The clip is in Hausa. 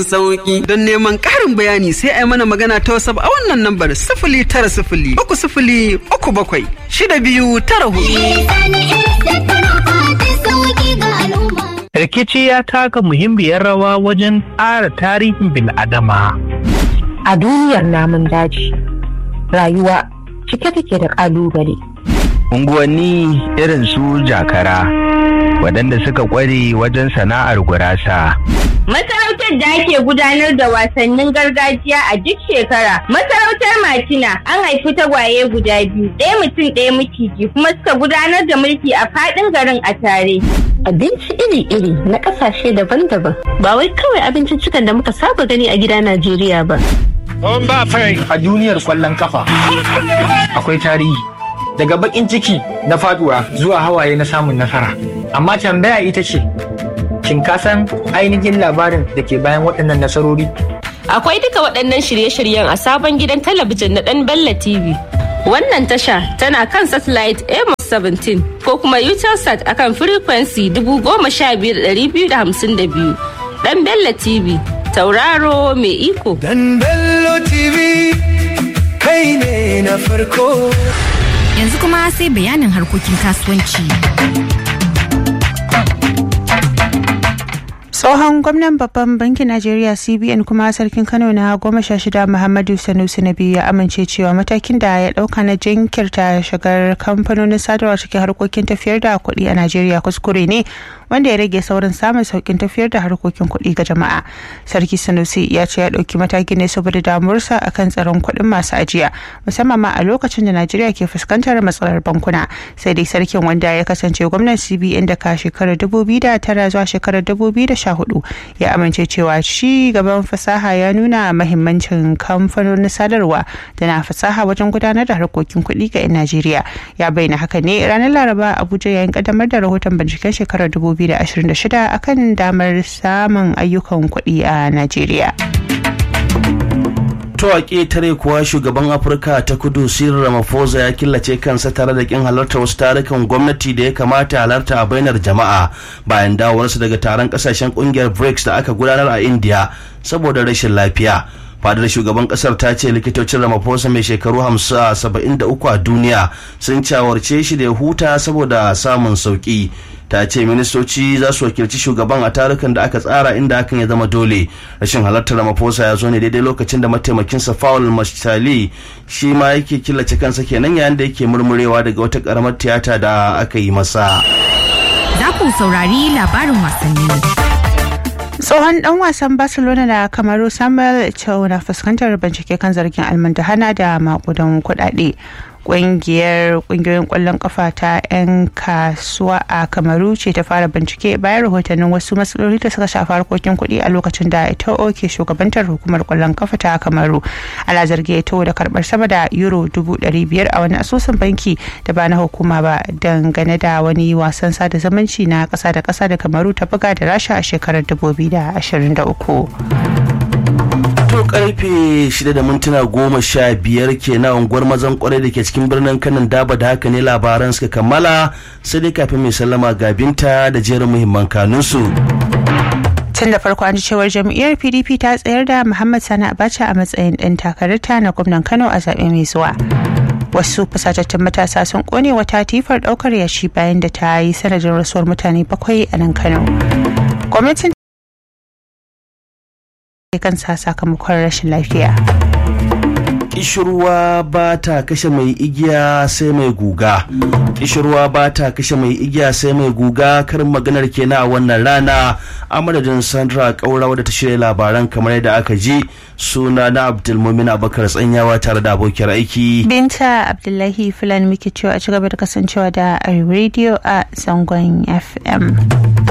sauki don neman ƙarin bayani sai a yi mana magana ta wasu a wannan lambar sifili tara sifili uku sifili uku bakwai shida biyu tara hudu. Rikici ya taka muhimmiyar rawa wajen ƙara tarihin bil'adama. A duniyar namun daji, rayuwa cike take da ƙalubale. Unguwanni irin su jakara, waɗanda suka ƙware wajen sana'ar gurasa. Masarautar da ake gudanar da wasannin gargajiya a duk shekara. Masarautar Martina an haifi tagwaye guda biyu, ɗaya mutum ɗaya miciji kuma suka gudanar da mulki a faɗin garin a tare. Abinci iri-iri na ƙasashe daban-daban. Ba wai kawai abinciccikan da muka saba gani a gida Najeriya ba. A duniyar kwallon kafa akwai tarihi. Daga bakin ciki na faduwa zuwa hawaye na samun nasara. Amma tambaya ita ce, shin ka san ainihin labarin da ke bayan waɗannan nasarori? Akwai duka waɗannan shirye-shiryen a sabon gidan talabijin na ɗan Bella TV. Wannan tasha tana kan satellite Amos 17 ko kuma Utelsat akan frequency 15252. Ɗan Bella TV, tauraro mai iko. Dan Bello TV, kai ne na farko. Yanzu kuma sai bayanin harkokin kasuwanci. tsohon gwamnan babban bankin najeriya cbn kuma sarkin kano na goma sha shida muhammadu sanusi na biyu ya amince cewa matakin da ya dauka na jinkirta shigar kamfanonin sadarwa cikin harkokin tafiyar da kuɗi a najeriya kuskure ne wanda ya rage saurin samun saukin tafiyar da harkokin kuɗi ga jama'a sarki sanusi ya ce ya ɗauki matakin ne saboda damuwarsa akan tsaron kuɗin masu ajiya musamman ma a lokacin da najeriya ke fuskantar matsalar bankuna sai dai sarkin wanda ya kasance gwamnan cbn daga shekarar tara zuwa shekarar hudu ya amince cewa ci gaban fasaha ya nuna mahimmancin kamfanonin sadarwa da na fasaha wajen gudanar da harkokin kuɗi ga 'yan najeriya ya bayyana haka ne ranar laraba abuja yayin kaddamar da rahoton binciken shekarar 2026 akan damar samun ayyukan kuɗi a najeriya to a ƙetare kuwa shugaban afirka ta kudu cyril ramaphosa ya killace kansa tare da kin halartar wasu tarukan gwamnati da ya kamata halarta a bainar jama'a bayan dawowarsa daga taron kasashen kungiyar brics da aka gudanar a india saboda rashin lafiya fadar shugaban kasar ta ce likitocin ramaphosa mai shekaru 73 a duniya sun cawarce shi da ya huta saboda samun sauki ta ce ministoci za su wakilci shugaban a tarukan da aka tsara inda hakan ya zama dole rashin halartar ramaphosa ya zo ne daidai lokacin da mataimakinsa Paul Mastali shi ma yake killace kansa kenan yayin da yake murmurewa daga wata karamar tiyata da aka yi masa Za ku saurari labarin wasanni. tsohon dan wasan barcelona da kamaru samuel eto'o na fuskantar bincike kan zargin almundahana da makudan kudade kungiyar kungiyoyin kwallon kafa ta 'yan kasuwa a kamaru ce ta fara bincike bayan rahotannin wasu matsaloli da suka shafi harkokin kuɗi a lokacin da ito ke shugabantar hukumar kwallon kafa ta kamaru ana zargi ito da karbar sama da euro dubu ɗari biyar a wani asusun banki da ba na hukuma ba dangane da wani wasan sada zumunci na ƙasa da ƙasa da kamaru ta buga da rasha a shekarar dubu biyu da ashirin da uku. to karfe shida da mintuna goma sha biyar kenan unguwar mazan kwarai da ke cikin birnin kanan daba da haka ne labaran suka kammala sai dai kafin mai sallama ga binta da jerin muhimman kanunsu. tun da farko an ji cewar jam'iyyar pdp ta tsayar da muhammad sani abacha a matsayin ɗan takararta na gwamnan kano a zaɓe mai zuwa wasu fusatattun matasa sun kone wata tifar ɗaukar yashi bayan da ta yi sanadin rasuwar mutane bakwai a nan kano gwamnatin kansa sakamakon rashin lafiya. Kishirwa ba ta kashe mai igiya sai mai guga. Kishirwa ba ta kashe mai igiya sai mai guga karin maganar kenan a wannan rana a madadin Sandra Kaura wadda ta shirya labaran kamar yadda aka ji suna na Abdulmumin Abubakar tsanyawa tare da abokiyar aiki. Binta Abdullahi Fulani muke cewa a ci gaba da kasancewa da Radio a zangon FM.